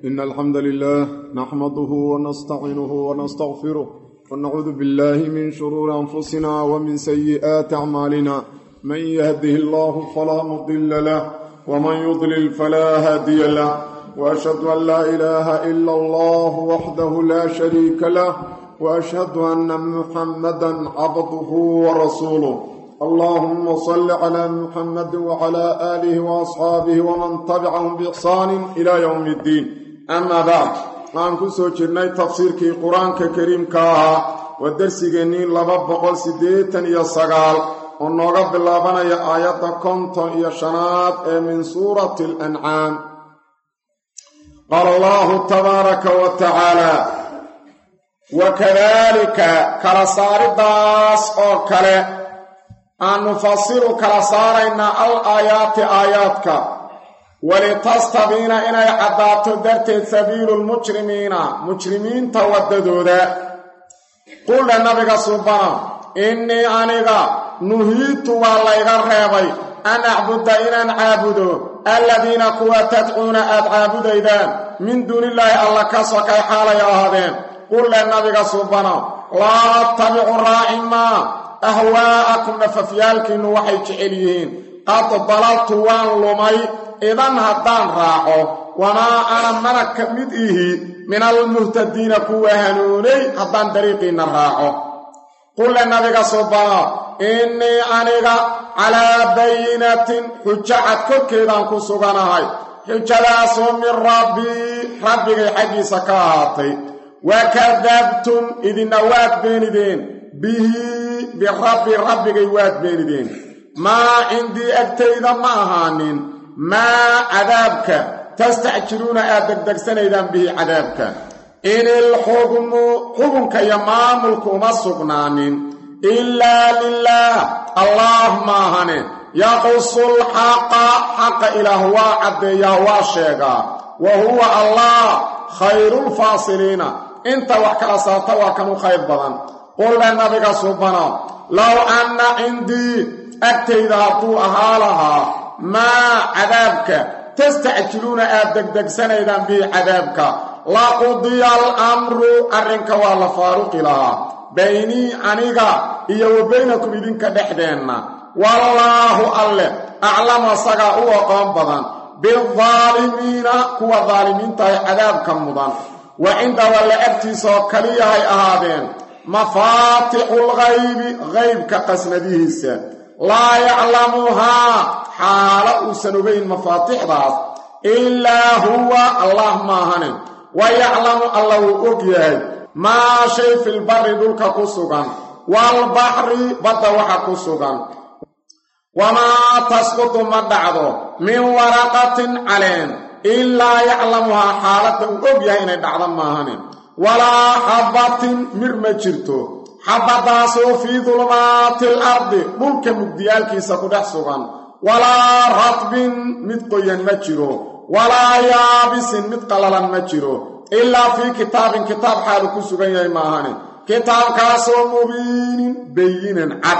إن الحمد لله نحمده ونستعينه ونستغفره ونعوذ بالله من شرور أنفسنا ومن سيئات أعمالنا من يهده الله فلا مضل له ومن يضلل فلا هادي له وأشهد أن لا إله إلا الله وحده لا شريك له وأشهد أن محمدا عبده ورسوله اللهم صل على محمد وعلى آله وأصحابه ومن تبعهم بإحسان إلى يوم الدين أما بعد aan ku soo jirnay tafsiirkii qur-aanka kariimka ahaa waa darsigeennii laba boqol siddeetan iyo sagaal oo nooga bilaabanaya aayadda konton iyo shanaad ee min suurati alancaam qaala allahu tabaaraka wa tacaala wakadaalika kala saaridaas oo kale aan nufasilu kala saaraynaa al aayaati aayaadka walitastabiina inay caddaato darteed sabiilu lmujrimiina mujrimiinta waddadooda quldha nabiga subana innii aniga nuhiitu waa layga reebay an acbuda inaan caabudo alladiina kuwa tadcuuna aad caabudaydaan min duunillaahi alla ka sokay xaalay ahaadeen quldhe nabiga subana laa attabicu raaci maa ahwaa'akum nafafyaalkiinnu waxay jecel yihiin qad dalaltu waan lumay idan haddaan raaco wamaa ana mana ka mid ihi min almuhtadiina kuwa hanuunay haddaan dariiqiinna raaco qulle nabiga subano innii aniga calaa bayinatin xujo cad korkeedaan ku suganahay xujadaasoo min rabbii rabbigay xaggiisa ka ahaatay wakadabtum idinna waad beenideen bihi birabbi rabbigay waad beenideen maa cindii agtayda ma ahaanin maa cadaabka tastacjiluuna aad degdegsanaydaan bihi cadaabka in ilxukmu xukunka iyo maamulku uma sugnaanin ilaa lilaah allaah maahane yaqusul xaqa xaqa ilaah waa caddeeyaa waa sheegaa wa huwa allah khayrulfaasiliina inta wax kala saarta waa kan u khayr badan qulle nabiga subano low anna cindii agtayda hadduu ahaa lahaa maa cadaabka tastacjiluuna aad degdegsanaydaan bihi cadaabka laqudiya alamru arrinka waa la faaruqi lahaa baynii aniga iyo wa baynakum idinka dhexdeenna wallaahu alleh aclamu asagaa u aqoon badan bildaalimiina kuwa daalimiintahay cadaabka mudan wa cinda walla agtiisaoo kaliyahay ahaadeen mafaatixulghaybi qaybka qasnadihiisa laa yaclamuhaa xaalo uusan ogayn mafaatixdaas ilaa huwa allah maahane wa yaclamu alla wuu og yahay maa shay filbari dhulka ku sugan waalbaxri badda waxa ku sugan wamaa tasqutu ma dhacdo min waraqatin caleen ilaa yaclamuhaa xaaladda uu og yahay inay dhacdo maahane walaa xabbatin mir ma jirto xabbadaasoo fii dulmaati al ardi dhulka mugdiyaalkiisa ku dhex sugan walaa radbin mid qoyan ma jiro walaa yaabisin mid qallalan ma jiro ilaa fii kitaabin kitaab xaalu ku sugan yahay maahane kitaabkaasoo mubiinin bayinan cad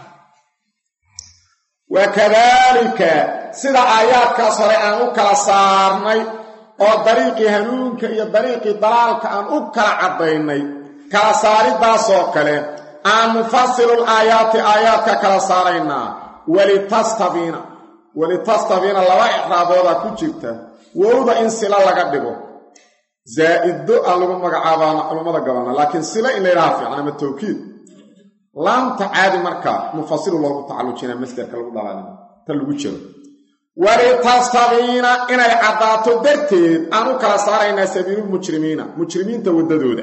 wakadaalika sida aayaadkaas hore aan u kala saarnay oo dariiqii hanuunka iyo dariiqii dalaalka aan u kala caddaynay kala saaridaasoo kale aan nufasilul aayaati aayaadka kala saaraynaa walitastabiina walitastabiina laba icraabooda ku jirta wowda in sila laga dhigo zaa'iddo aan lagu magacaabaana culummada gabanna laakiin sila in layidhaha fiican ama tawkiid laamta caadi markaa mufasilu loogu tacallujinaa masderka lagu dhalaalin ta lagu jiro walitastabiina inay caddaato darteed aan u kala saaraynaa sabiilulmujrimiina mujrimiinta waddadooda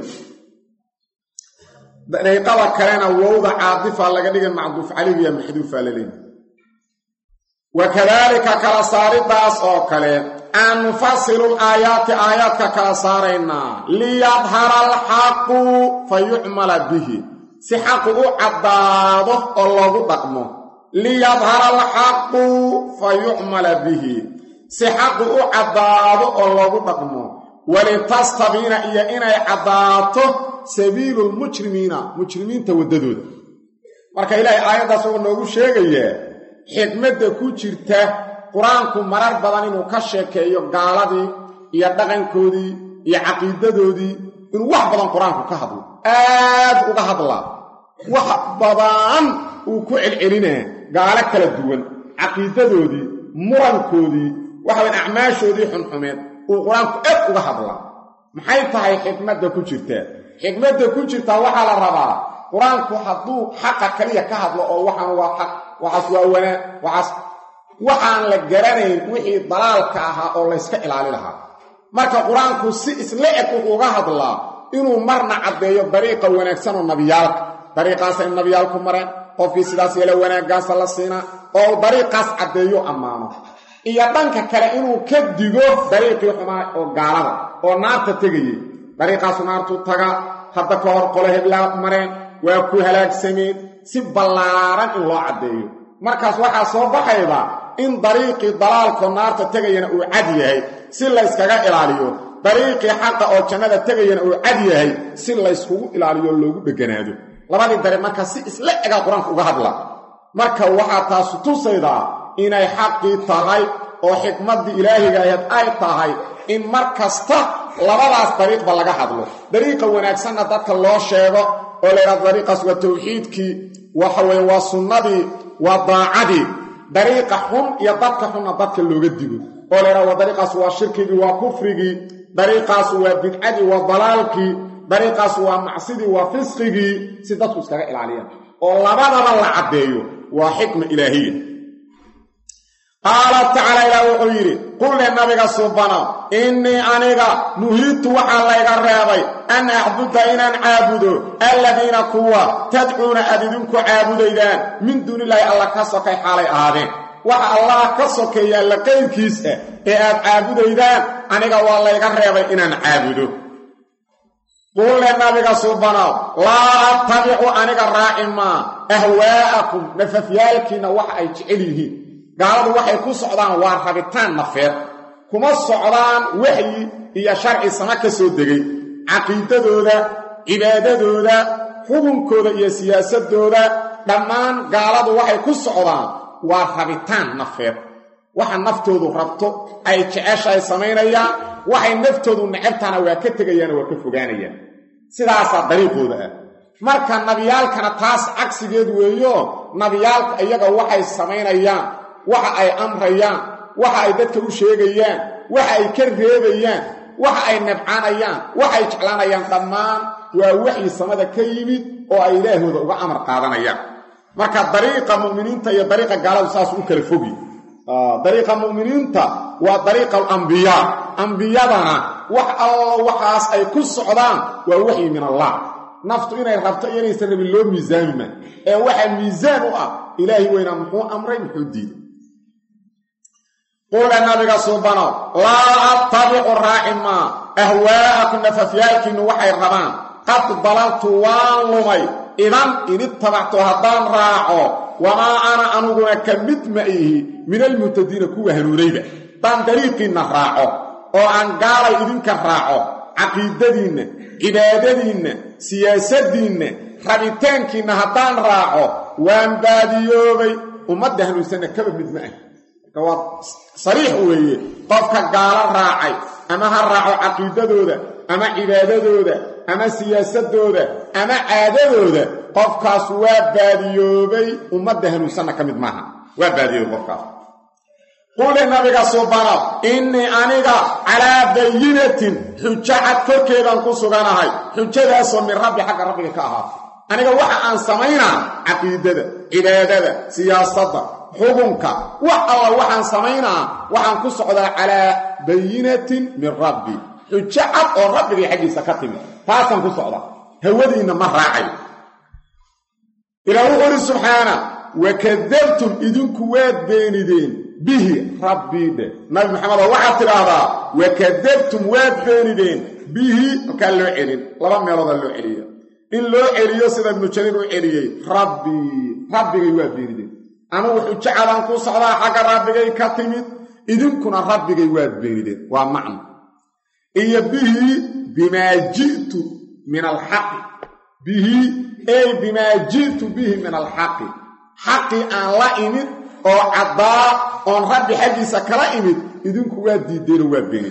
dariiqada kalena wowda caadifaa laga dhigay macduuf calaygiya maxduufaa laleeyi wakadaalika kala saaridaas oo kale aan nufasilul aayaati aayaadka kala saaraynaa liyadhara alxaqu fa yucmala bihi si xaqu u caddaado oo loogu dhaqmo liyadhara alxaqu fa yucmala bihi si xaqu u caddaado oo loogu dhaqmo walitastabiina iyo inay caddaato sabiilu lmujrimiina mujrimiinta waddadooda marka ilaahay aayaddaas wuxuu noogu sheegayaa xikmadda ku jirta qur-aanku marar badan inuu ka sheekeeyo gaaladii iyo dhaqankoodii iyo caqiidadoodii inuu wax badan qur-aanku ka hadlo aad uga hadlaa wax badan uu ku celcelinaa gaalo kala duwan caqiidadoodii murankoodii waxawayn acmaashoodii xunxumeed uu qur-aanku aad uga hadlaa maxay tahay xikmadda ku jirtaa xikmadda ku jirtaa waxaa la rabaa qur-aanku hadduu xaqa kaliya ka hadlo oo waxaan waa xaq waxaas waa wanaa waxaas waxaan la garanayn wixii dalaalka ahaa oo layska ilaali lahaa marka qur-aanku si isla eg wuxuu uga hadlaa inuu marna caddeeyo dariiqa wanaagsan oo nabiyaalka dariiqaasa in nabiyaalku mareen qofkii sidaas yeela wanaaggaasa la siinaa oo dariiqaas caddeeyo ammaano iyo dhanka kale inuu ka digo dariiqii xumaa oo gaalada oo naarta tegayey dariiqaasu naartuu taga hadda ka hor qole heblaa mareen waa ku halaagsameen si ballaaran in loo caddeeyo markaas waxaa soo baxayda in dariiqii dalaalkoo naarta tegayana uu cad yahay si layskaga ilaaliyo dariiqii xaqa oo jannada tegayana uu cad yahay si layskugu ilaaliyo loogu dheganaado labadii dariiq markaa si isla egaa qur-aanka uga hadla marka waxaa taasu tusaydaa inay xaqii tahay oo xikmaddii ilaahiga ahayd ay tahay in mar kasta labadaas dariiqba laga hadlo dariiqa wanaagsanna dadka loo sheego oo laydhahdo dariiqaas waa tawxiidkii waxa weye waa sunnadii waa daacadii dariiqa xun iyo dadka xunna dadka looga digo oo laydhahdo waa dariiqaas waa shirkigii waa kufrigii dariiqaas waa bidcadii waa dalaalkii dariiqaas waa macsidii waa fisqigii si dadku iskaga ilaaliyaan oo labadaba la caddeeyo waa xikma ilaahiya qaala tacaala ilaah wuxuu yidhi qulle nabiga suubano innii aniga nuhiidtu waxaa layga reebay an acbuda inaan caabudo alladiina kuwa tadcuuna aad idinku caabudaydaan min duunilaahi alla ka sokay xaalay ahaadeen waxa allah ka sokeeya alla qayrkiis ah ee aad caabudaydaan aniga waa layga reebay inaan caabudo qulle nabiga suubanow laa attabicu aniga raaci maa ahwaa'akum nafafyaalkiinna waxa ay jecel yihiin gaaladu waxay ku socdaan waa rabitaan nafeed kuma socdaan waxyi iyo sharci sama ka soo degay caqiidadooda cibaadadooda xukunkooda iyo siyaasadooda dhammaan gaaladu waxay ku socdaan waa rabitaan nafeed waxa naftoodu rabto ay jeceshaay samaynayaan waxay naftoodu necabtaana waa ka tegayaano waa ka fogaanayaan sidaasaa dariiqooda ah marka nabiyaalkana taas cagsigeed weeyo nabiyaalka iyaga waxay samaynayaan waxa ay amrayaan waxa ay dadka u sheegayaan waxa ay ka reebayaan waxa ay nabcaanayaan waxa ay jeclaanayaan dhammaan waa waxyi samada ka yimid oo ay ilaahooda uga amar qaadanayaan marka dariiqa mu'miniinta iyo dariiqa gaaladu saas u kala fogi dariiqa mu'miniinta waa dariiqa alambiyaa ambiyadana wax allo waxaas ay ku socdaan waa waxyi min allah naftu inay rabto iyo inaysan rabin loo miisaami ma ee waxaa miisaan u ah ilaahi weynaa muxuu amray muxuu diiday quule nabiga suubano laa attabicu raaci maa ahwaa'akum nafafyaalkiinnu waxay rabaan qad dalaltu waan lumay idan inittabactu haddaan raaco wamaa ana aniguna ka mid ma ihi min almuhtadiina kuwa hanuunayda haddaan dariiqiinna raaco oo aan gaalay idinka raaco caqiidadiinna cibaadadiinna siyaasaddiinna rabitaankiinna haddaan raaco waan baadiyoobay ummadda hanuunsanna kaba mid ma ah marka waa sariix weeye qofka gaalo raacay ama ha raaco caqiidadooda ama cibaadadooda ama siyaasadooda ama caadadooda qofkaas waa baadiyoobay ummadda hanuunsanna ka mid maaha waa baadiyoobay qofkaas quli nabiga subanow innii aniga calaa bayinatin xujo cad korkeedaan ku suganahay xujadaasoo min rabbi xagga rabbiga ka ahaatay aniga waxa aan samaynaa caqiidada cibaadada siyaasadda xukunka wax alla waxaan samaynaa waxaan ku socdaa calaa bayinatin min rabbi xujo cad oo rabbigay xaggiisa ka timid taasaan ku socdaa hawadiinna ma raacayo ilaa wuxuu uhi subxaana wakadabtum idinku waad beenideen bihi rabbii dhe nabi maxamedoo waxaad tidhaahdaa wakadabtum waad beenideen bihi halkaa loo celin laba meeloodaa loo celiya in loo celiyo sida ibnu jariir u celiyey rabbii rabbigay waa beenideen anugu xujacadaan ku socdaa xagga rabbigay ka timid idinkuna rabbigay waad beenideen waa macno iyo bihi bimaa ji'tu min alxaqi bihi ey bimaa ji'tu bihi min alxaqi xaqii aan la imid oo caddaa oon rabbi xaggiisa kala imid idinku waa diiddeenoo waa beenideen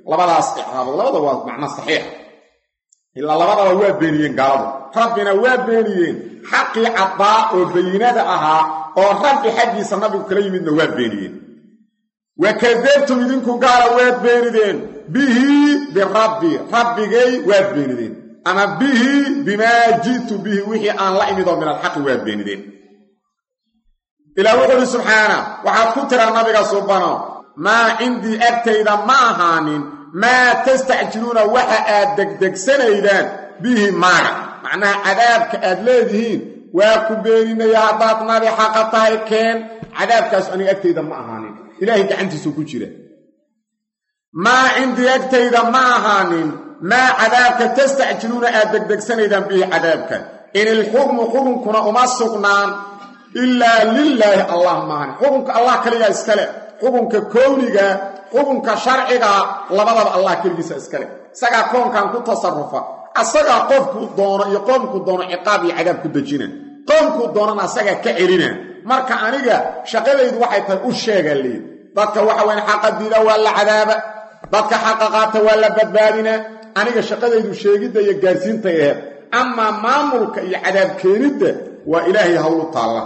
labadaas icraabood labada waa macno saxiix ilaa labadaba waa beeniyeen gaaladu rabbina waa beeniyeen xaqii caddaa oo bayinada ahaa oo rabbi xaggiisa nabigu kala yimidna waa beeniyeen wa kadabtum idinku gaala waad beenideen bihi birabbi rabbigay waad beenideen ama bihi bimaa ji'tu bihi wixii aan la imid oo min alxaqi waad beenideen ilaa wuxuu uhi subxaana waxaad ku tiraa nabiga subano maa cindii agtayda ma ahaanin maa tastacjiluuna waxa aad degdegsanaydaan bihi maaga macnaha cadaabka aad leedihiin waa ku beeninaya haddaad nabi xaqa tahay keen cadaabkaasu aniga agtayda ma ahaanin ilaahay gacantiisuu ku jira maa cindii agtayda ma ahaanin maa cadaabka tastacjiluuna aad degdegsanaydaan bihi cadaabka in ilxukmu xukunkuna uma sugnaan ilaa lilaahi allah maahan xukunka allah kaligaa iskale xukunka kowniga xukunka sharciga labadaba allah keligiisa iskale isagaa koonkan ku tasarufa asagaa qofkuu doono iyo qoomkuu doono ciqaab iyo cadaab ku dejina qoomkuu doonana asagaa ka celina marka aniga shaqadaydu waxay tahay u sheegaa leey dadka waxa weyn xaqa diida waa la cadaaba dadka xaqa qaata waa la badbaadinaa aniga shaqadaydu sheegidda iyo gaarsiintay aheed amaa maamulka iyo cadaab keenidda waa ilaahay hawlu taalla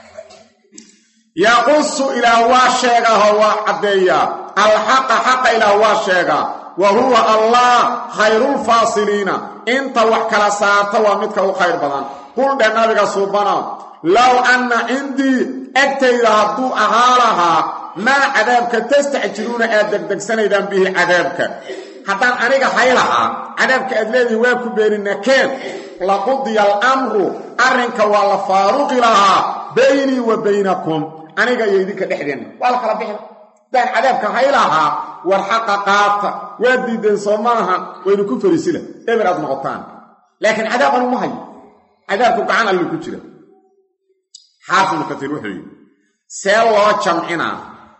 yaqusu ilaah waa sheegaho waa caddeeyaa alxaqa xaqa ilaah waa sheegaa wa huwa allah khayrulfaasiliina inta wax kala saarta waa midka u khayr badan qul dheh nabiga suubana low anna cindii agtayda hadduu ahaa lahaa maa cadaabka tastacjiluuna aad degdegsanaydaan bihi cadaabka haddaan aniga hay lahaa cadaabka aad leedihin waa ku beenina keen laqudiya alamru arrinka waa la faaruqi lahaa baynii wa baynakum aniga iyo idinka dhexdeenna waa la kala bixi haddaan cadaabka hay lahaa war xaqa qaata waa diideen soo maaha waynu ku fariisila eber aad noqotaan laakiin cadaab anu ma hayo cadaabku gacan allu ku jira xaafid ibnu katiir wuxuu yidhi see loo jamcinaa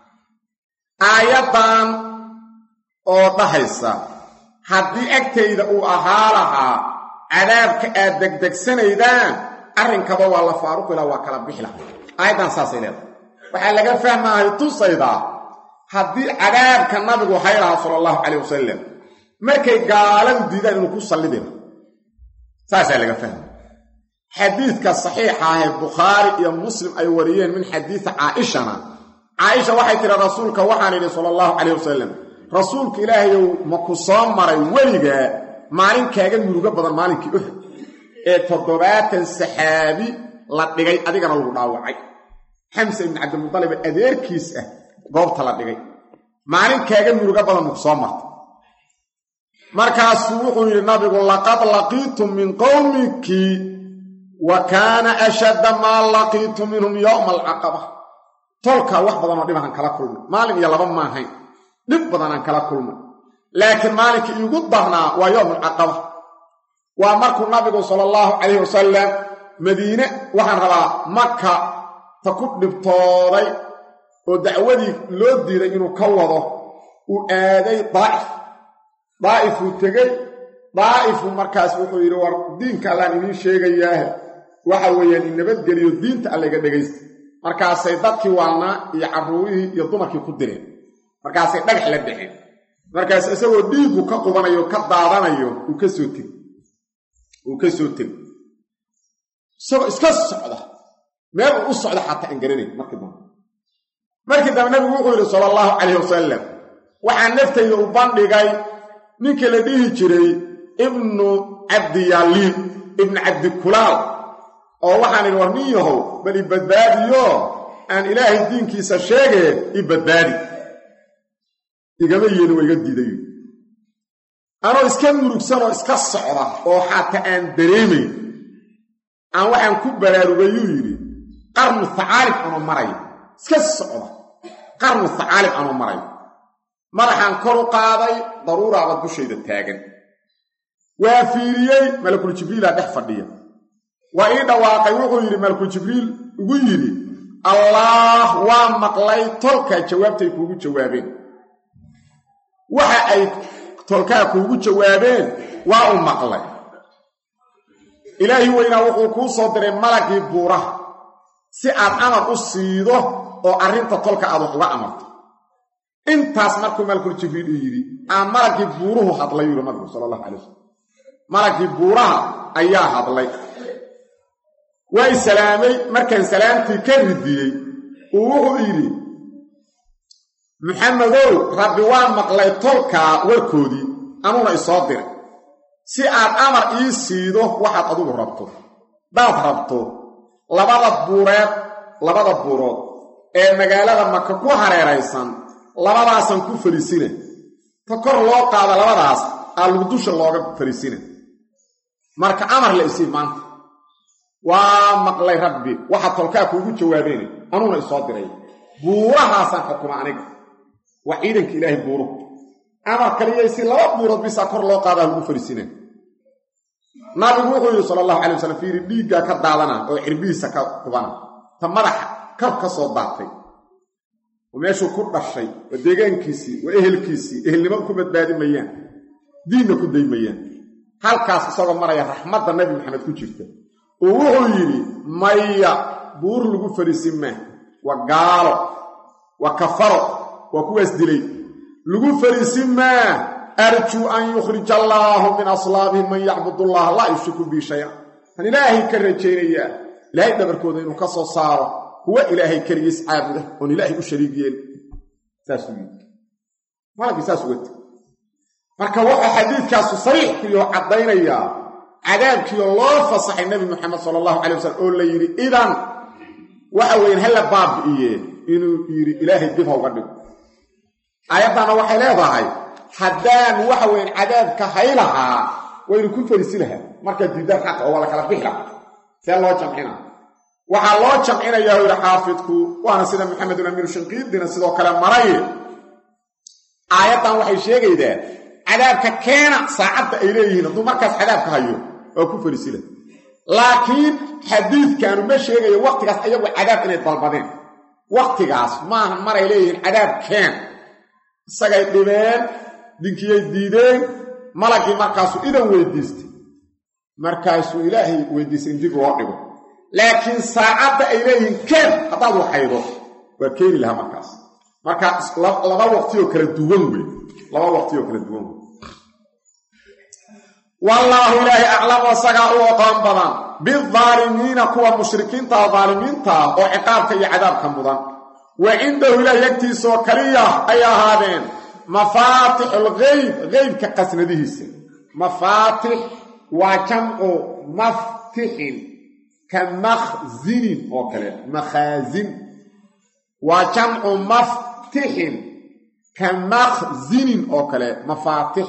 aayaddan oo dhahaysa haddii agtayda uu ahaa lahaa cadaabka aad degdegsanaydaan arrinkaba waa la faaruqila waa kala bixi laha aayaddan saasay leedahay waxaa laga fahmaahay tusaydaa haddii cadaabka nabigu hay lahaa sala allahu calayh wasalam markay gaaladu diidaan inuu ku sallidina saasaa laga fahmay xadiidka saxiixa ah ee bukhaari iyo muslim ay wariyeen min xadiidi caaishana caaisha waxay tihi rasuulka waxaan idhi sala allahu calayh wasalam rasuulka ilaahayow ma ku soo maray weligaa maalin kaaga murugo badan maalinkii uxud ee toddobaatan saxaabi la dhigay adigana lagu dhaawacay xamse ibni cabdilmudalibe adeerkiis ah goobta la dhigay maalin kaaga murugo badan maku soo martay markaasuu wuxuu yidhi nabigu laqad laqiitum min qowmiki wa kaana ashadda maa laqiitu minhum yowma alcaqaba tolkaa wax badanoo dhibahan kala kulmay maalin iyo laba maahayn dhib badanaan kala kulmay laakiin maalinkii iigu darnaa waa yowm alcaqaba waa markuu nabigu sala allahu calayhi wasalam madiine waxaan rabaa maka ta ku dhibtooday oo dacwadii loo diiday inuu ka wado uu aaday daa'if daa'ifuu tegey daa'ifu markaas wuxuu yidhi war diinka allaan idiin sheegayaahe waxa weeyaan in nabadgeliyo diinta allayga dhegaysta markaasay dadkii waalnaa iyo carruurihii iyo dumarkii ku direen markaasay dhagax la dhexeen markaas isagoo dhiiggu ka qubanayo ka daadanayo uu ka soo tegi uu ka soo tegi isagoo iska socda meel uu u socda xataa aan garanayn markii dambe markii dambe nabigu wuxuu yidhi sala allahu calayh wasalam waxaa naftayda u bandhigay ninkii la dhihi jiray ibnu cabdiyaaliin ibnu cabdikulaal oo waxaan idhi war nin yahow bal i badbaadiyo aan ilaahay diinkiisa sheegee i badbaadi igama yeelin waa iga diiday anoo iska murugsanoo iska socda oo xataa aan dareemayn aan waxaan ku baraarugayuu yidhi qarnu thacaalib anoo marayo iska socda qarnu thacaalib anoo marayo madaxaan kor u qaaday daruuraaba dushayda taagan waa fiiriyey malakul jibriilaa dhex fadhiya waa ii dhawaaqay wuxuu yidhi malakul jibriil ugu yidhi allaah waa maqlay tolkaa jawaabtay kuugu jawaabeen waxa ay tolkaa kuugu jawaabeen waa u maqlay ilaahi weynaa wuxuu kuu soo diray malagii buuraha si aad amar u siido oo arrinta tolka aad wax uga amarto intaas markuu malakul jibriil uu yidhi aa malagii buuruhu hadlay yuri nabigu sala allahu calay wasalam malagii buuraha ayaa hadlay way salaamay markaan salaamtii ka ridiyey uu wuxuu yidhi maxamedow rabbi waa maqlay tolkaa warkoodii anuuna isoo diray si aad amar ii siido waxaad adugu rabto daad rabto labada buureed labada buurood ee magaalada maka ku hareeraysan labadaasaan ku fariisina ta kor loo qaado labadaas aa lagu dusha looga fariisina marka amar la isii maanta waa maqlay rabbi waxaa tolkaa kuugu jawaabeena anuuna isoo diray buurahaasaan xukuma aniga waa ciidanka ilaahay buuruhu amar kaliyaysi laba buurood bisaa kor loo qaadaa lagu fariisina nabigu wuxuu yidhi sala allahu calay wasalam fiiri dhiiggaa ka daadana oo cirbihiisa ka qubana ta madaxa kar ka soo daatay oo meeshuu ku dhashay waa deegaankiisii waa ehelkiisii ehelnimo ku badbaadi mayaan diinna ku day mayaan halkaas isagoo maraya raxmadda nabi maxamed ku jirta oo wuxuu yidhi maya buur lagu fariisin maa waa gaalo waa kafaro waa kuwaas dilay lagu fariisin maa arjuu an yukhrija allaahu min aslaabihim man yacbud allaha laa yushriku bii shaya tan ilaahay ka rajaynayaa ilaahay dhabarkooda inuu ka soo saaro kuwa ilaahay keligiis caabuda oon ilaahay u shariig yeeli saasuu yidhi malagii saas uga teg marka waxaa xadiidkaasu sariix kuyo caddaynayaa cadaabkiio loo fasaxay nebi moxamed sala allahu calay wasalam oo la yidhi idan waxa weeyaan hala baabi'iye inuu yidhi ilaahay dib ha uga dhigo aayaddaana waxay leedahay haddaan waxa weyan cadaabka haylahaa waynu ku fariisi lahaa markaa diidaan xaqa oo waa la kala bixi lahaa see loo jamcina waxaa loo jamcinayaa u yidhi xaafidku waana sida maxamedun amiinu shanqiidina sidoo kale maray aayaddan waxay sheegaydaa cadaabka keena saacadda ay leeyihiin hadduu markaas cadaabka hayo waa ku fariisi laha laakiin xadiidkaanu ma sheegayo wakhtigaas ayagu cadaab inay dalbadeen wakhtigaas maaha maray leeyihiin cadaab keen isagay dhibeen dinkiyay diideen malagii markaasuu idan weydiistay markaasuu ilaahay weydiistay in dib loo dhigo laakiin saacadda ay leeyihiin keen haddaad waxaydo waa keeni lahaa markaas marka laba waqtiyoo kala duwan wey laba waqtiyoo kala duwan wey wallaahu ilaahay aclamu isagaa u oqoon badan bidaalimiina kuwa mushrikiintaa daalimiintaa oo ciqaabka iyo cadaabka mudan wa cindahu ilaahay agtiisaoo kaliya ay ahaadeen mafaatixulgeyb geybka qasnadihiisa mafaatix waa jamcu maftixin ka makhzinin oo kale makhaasin waa jamcu maftixin ka makhzinin oo kale mafaatix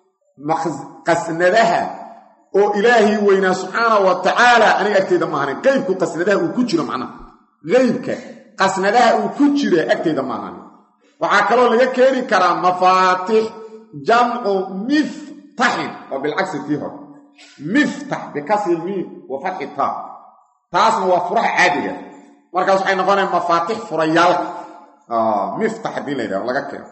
qasnadaha oo ilaahay weynaa subxaana wa tacaala aniga agteyda maahanin qeybku qasnadaha uu ku jiro macnaha qeybka qasnadaha uu ku jira agteyda maahanin waxaa kaloo laga keeni karaa mafaatix jamcu miftaxin oo bilcagsi tii hore miftax bikasri miim wa fatxi taa taasna waa furaha caadiga markaas waxay noqonaya mafaatix furayaalka miftax haddii la yidhahdo laga keeno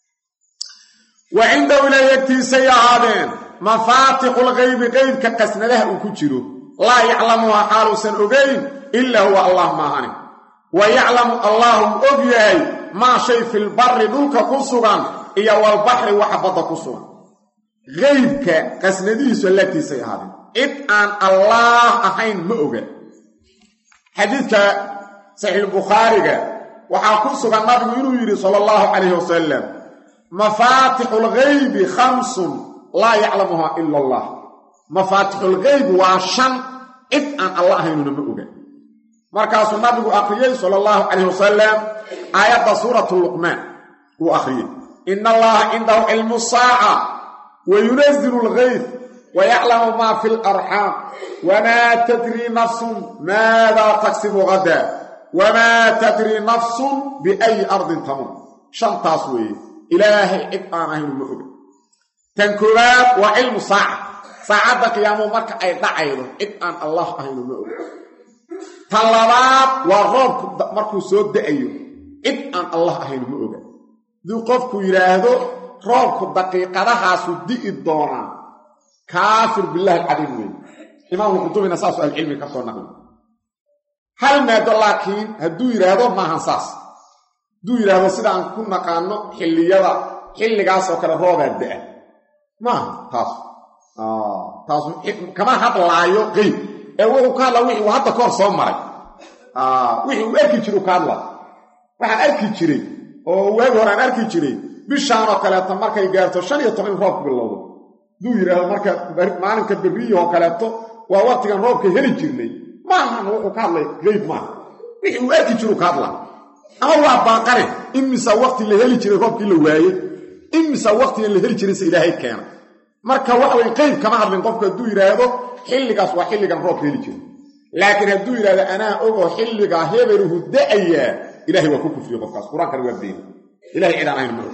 wa cindahu ilaahay agtiisay ahaadeen mafaatixulgaybi qeybka qasnadaha uu ku jiro laa yaclamuhaa xaaluusan ogayn ilaa huwa allah maahani wa yaclamu allahu og yahay maa shay filbari dhulka ku sugan iyo walbaxri waxa badda ku sugan qeybka qasnadihiisu allaagtiisay ahaadeen cid aan allaah ahayn ma oga xadiidka saxiixulbukhaariga waxaa ku sugan nabigu inuu yidhi sala allahu calayhi wasalam mafaatixulgaybi khamsun laa yaclamuhaa ila allah mafaatixulgaybi waa shan cid aan alla ahaynuna ma oga markaasuu nabigu akhriyey sala allahu calayh wasalam aayadda suuratu luqmaan wuu akhriyey ina allaha cindahu cilmu saaca wa yunazilu algayf wa yaclamu maa fi larxaam wamaa tadrii nafsun maadaa tagsibu hadaa wamaa tadrii nafsun biayi ardin tamuut shantaas weeye ilaahay cid aan ahaynu ma oga tan koowaad waa cilmu saaca saacadda qiyaamuhu marka ay dhacaydo cid aan allah ahaynu ma oga tan labaad waa roobku markuu soo da'ayo cid aan allah ahaynu ma oga hadduu qofku yidhaahdo roobku daqiiqadahaasu di'i doonaa kaafir billahi alcadiim weeye imaamu qutubina saasuu ahlucilmi ka soo naqli hal maado laakiin hadduu yidhaahdo maahan saas hadduu yidhaahdo sidaan ku naqaano xilliyada xilligaasoo kale roobaa da-a maaha taas taas kama hadlaayo qeyb ee wuxuu ka hadlaa wixii uu hadda kahor soo maray wixii uu arki jiray u ka hadlaa waxaan arki jiray oo waagi hore aan arki jiray bishaanoo kaleeto markay gaarto shan iyo toban in roobku bilowdo hadduu yidhaahdo marka maalinka berriyahoo kaleeto waa waktigan roobka heli jirnay maahan wuxuu ka hadlay qeyb maaha wixii uu arki jiru ka hadlaa ama waa baaqane imisa wakti la heli jiray roobkii la waaye imisa waktigan la heli jirayse ilaahay keena marka waxa way qeyb kama hadlin qofku hadduu yidhaahdo xilligaas waa xilligan roobka heli jiray laakiin hadduu yidhahdo anaa ogoo xilligaa hebeluhu da-ayaa ilahay waa ku kufriye qofkaas qur-aankana waa beeni ilahay cidaan ahayn ma og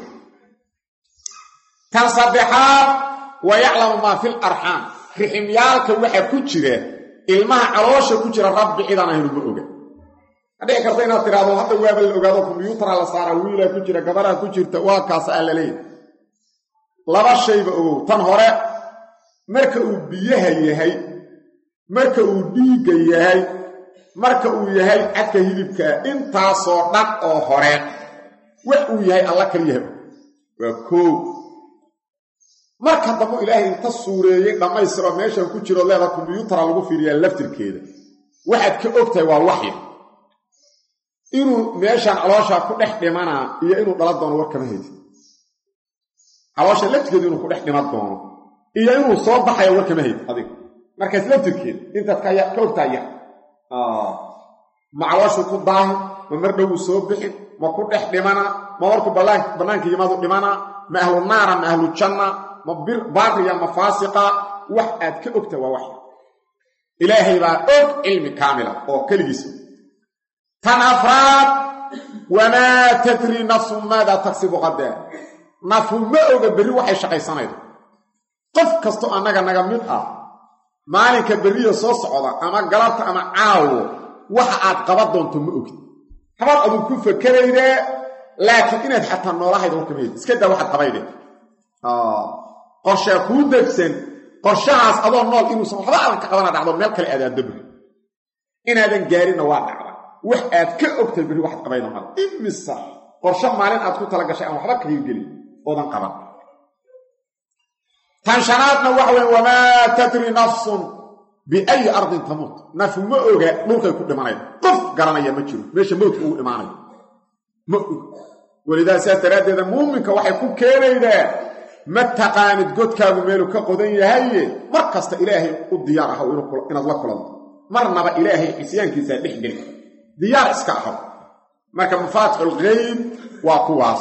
tan saddexaad wa yaclamu maa fil arxaam riximyaalka waxa ku jira ilmaha caloosha ku jira rabbi cidaan ahaynu ma oga hadhici karta inaad tidhaahdo hadda waaba la ogaado kombyuutara la saaraa wiilaa ku jira gabaraa ku jirta waa kaas aa la leeyahy laba shayba ogow tan hore marka uu biyaha yahay marka uu dhiigga yahay marka uu yahay cadka hidibkaa intaasoo dhan oo hore wax uu yahay alla kaliyaha waa koow marka dambu ilaahay inta suureeyey dhammaystiroo meeshan ku jiro leeda kombyuutara lagu fiiriyaa laftirkeeda waxaad ka ogtahay waa waxya inuu meeshaan caloosha ku dhex dhimanaa iyo inuu dhala doono war kama haysid caloosha laftirkeedu inuu ku dhex dhiman doono iyo inuu soo baxaya war kama hayd adiga markaas laftirkeeda intaad ka ogtahay ya ma calooshu ku daahi ma mar dhowuu soo bixin ma ku dhex dhimanaa ma markuu bannaanka yimaadu dhimanaa ma ahlu naara ma ahlu janna ma baariya ma faasiqa wax aad ka ogtahay waa waxya ilaahay baa og cilmi kaamila oo keligiisa tan afraad wamaa tadri nafsun maadaa tagsibu qadaa nafu ma oga berri waxay shaqaysanaydo qof kastoo annaga naga mid ah maalinka berriya soo socda ama galabta ama caawo waxa aad qaban doonto ma ogid habaad aduu ku fakeraydee laakiin inaad xataa noolahayda warkamayd iska daa waxaad qabayde qorshaa kuu degsan qorshahaas adoo nool inuusan waxba aadan ka qabana dhacdo meel kale aadaaddo berri inaadan gaarinna waa dhacda wax aad ka ogtay berri waxaad qabayda mara imisa qorsho maalin aad ku tala gashay aan waxba kaga gelin oodan qaban tan shanaadna waxa weya wamaa tadri nafsun biayi ardin tamuut nafu ma oga dhulkay ku dhimanayda qof garanaya ma jiro meesha mowdka ugu imaanayo ma og welidaa sidaas daraaddeeda muuminka waxay ku keenaydaa ma taqaanid godkaagu meelu ka qodan yahaye mar kasta ilaahay u diyaar ahaw inaad la kulanto marnaba ilaahay xisyaankiisaa dhex geli diyaar iska ahaw marka mafaatixulgeyb waa kuwaas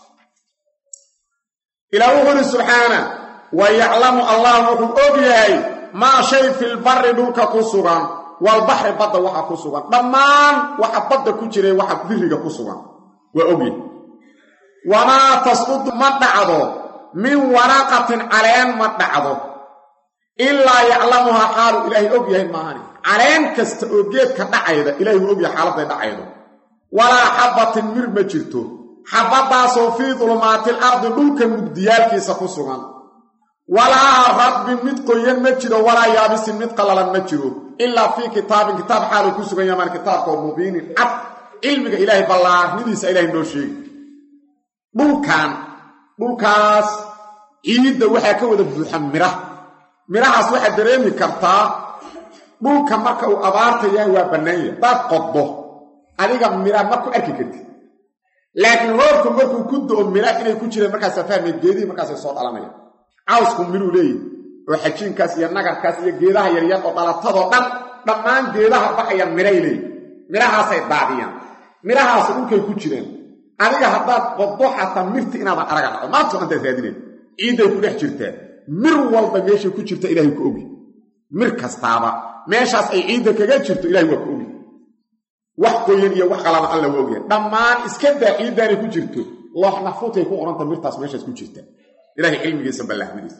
ilaa wuxu uhi subxaana wa yaclamu allah wuxuu og yahay maa shay filbari dhulka ku sugan walbaxri badda waxa ku sugan dhammaan waxa badda ku jiray waxa biriga ku sugan waa ogyahay wamaa tasqudu ma dhacdo min waraqatin caleen ma dhacdo ilaa yaclamuhaa xaalu ilaahay og yahay maahani caleen kasta oo geedka dhacayda ilahay wuu og yahay xaaladday dhacaydo walaa xabbatin mir ma jirto xabbadaasoo fii dulumaatil ardi dhulka mugdiyaalkiisa ku sugan walaa rabbin mid qoyan ma jiro walaa yaabisin mid qallalan ma jiro ilaa fii kitaabin kitaab xaaluu ku sugan yamaan kitaabkoo mubiinin cad cilmiga ilaahay ballaarnidiisa ilahay noo sheegi dhulkan dhulkaas ciidda waxaa ka wada buuxa midhaha midhahaas waxaad dareemi kartaa dhulka marka uu abaarta yahay waa bannaanya daad qoddo adiga midha ma ku arki kartid laakiin roobku markuu ku do-o midha inay ku jireen markaasaa fahmay geedihii markaasay soo dhalanaya cawsku midhuu leeyahy oo xajiinkaas iyo nagarkaas iyo geedaha yaryar oo dhalatadoo dhan dhammaan geedaha baxaya midhay leeyihi midhahaasay daadiyaan midhahaasi dhulkay ku jireen adiga haddaad qoddo xataa mirti inaadan araga dhacdo maantao dhantaad raadineen ciidday ku dhex jirtaa mir walba meeshay ku jirta ilahay ku ogi mir kastaaba meeshaas ay ciidda kaga jirto ilahay waa ku ogi wax qoyan iyo wax qalaba alla waa ogyahay dhammaan iska daa ciiddaanay ku jirto loox nafuutay ku qoranta mirtaas meeshaas ku jirta ilahay cilmigiisa ballaahmadiisa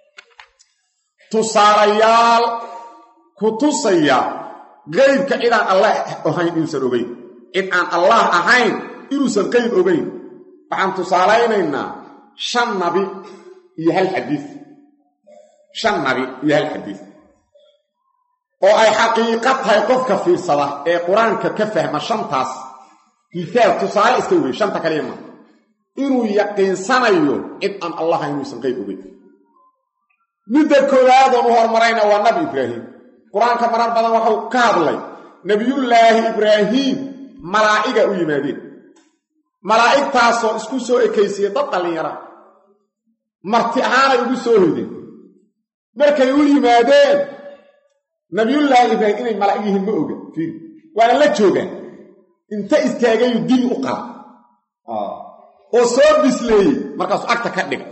tusaalayaal ku tusaya qeybka cidaan allah ahayn inuusan ogeyn cid aan allah ahayn inuusan qeyb ogeyn waxaan tusaalaynaynaa shan nabi iyo hal xadiid shan nabi iyo hal xadiid oo ay xaqiiqo tahay qofka fiirsada ee qur-aanka ka fahma shantaas miaal tusaale iska wey shanta kaliya maa inuu yaqiinsanayo cid aan allaha inuusan qayb ogeyn midda koowaadon u hormarayna waa nabi ibraahim qur-aanka marar badan waxuu ka hadlay nebiyullaahi ibraahiim malaa'iga u yimaadeen malaa'igtaasoo isku soo ekaysiye dad dhallinyara marti ahaanay ugu soo hodeen markay u yimaadeen nabiyullaahi ibraahim inay malaa'ig yihiin ma oga fiiri waana la joogaan inta istaagayu dil u qala oo soo bisleeyey markaasuu agta ka dhigay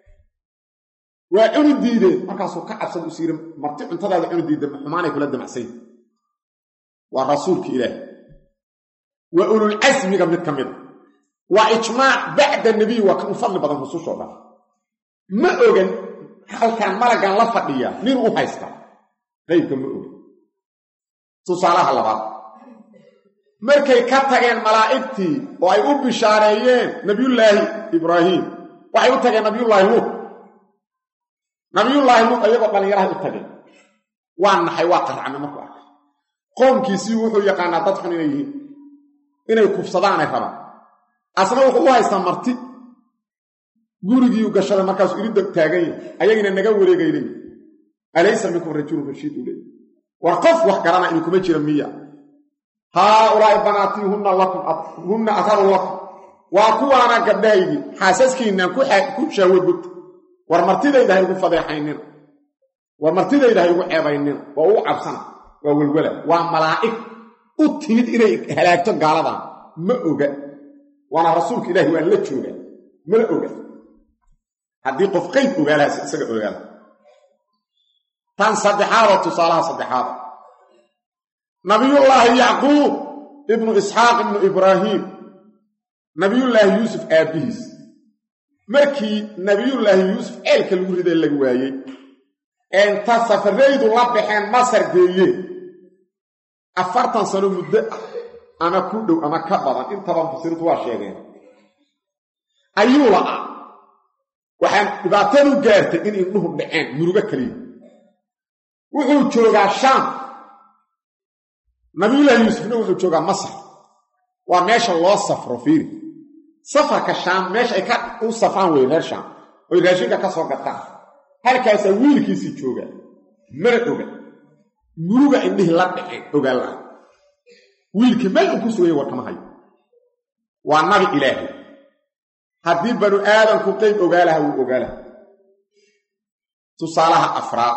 waa cuni diideen markaasuu ka cabsada u siiri marti cuntadaada cuni diida xumaanay kula damacsay waa rasuulka ilaahi waa ululcasmiga mid ka mida waa ijmaac bacda nebiy waa kan u fadli badan rusushoo dhan ma ogan halkaan malaggan la fadhiya nin u haysta qaybka ma ogan tusaalaha labaad markay ka tageen malaa'igtii oo ay u bishaareeyeen nabiyullaahi ibraahiim waxay u tageen nabiyullaahi luut nabiyullaahi luut ayagoo dhallinyarahay u tageen waa naxay waa qarcame markuu arkay qoomkiisii wuxuu yaqaanaa dad xun inay yihiin inay kufsadaanay rabaan asna wuxuu u haystaa marti gurigiiu gashaday markaasuu iridda taagan yahay ayagiina naga wareegaylay alaysa minkum rajulun rashiid u leey war qof wax garana idinkuma jira miya haaulaa'i banaatii hunna lakum hunna atharu lakum waa kuwaana gabdhahaydii xaasaskiinaan ku shaawo gudta war martidayda ha igu fadeexaynina war martidayda ha igu ceebaynina waa uu cabsana waa welwala waa malaa'ig u timid inay halaagto gaaladan ma oga waana rasuulka ilaahi waan la joogaa mala oga haddii qof qayb ogaalahaas isaga ogaala tan saddexaada tusaalaha saddexaada nabiyullaahi yacquub ibnu isxaaq ibnu ibraahiim nabiyullaahi yuusuf aabbihiis markii nabiyullaahi yuusuf ceelka lagu riday laga waayey ee inta safaraydu la baxeen masar geeyeen afartan sano muddo ah ama ku dhow ama ka badan intaba mufasiriintu waa sheegeen ayuu la'aa waxaan dhibaatadu gaartay in indhuhu dhaceen murugo keliya wuxuu joogaa shaam nabiyullaahi yuusufna wuxuu joogaa masar waa meesha loo safro fiiri safarka shaam meesha ay ka u safraan wey reer shaam oy raashinka ka soo gataan halkaasaa wiilkiisii joogaa mana oga muruga indhihii la dhaceen ogaan laha wiilkii meel uu ku sugaya warkama hayo waa nabi ilaahay haddii banu aadamku qayb ogaa laha wuu ogaa laha tusaalaha afraad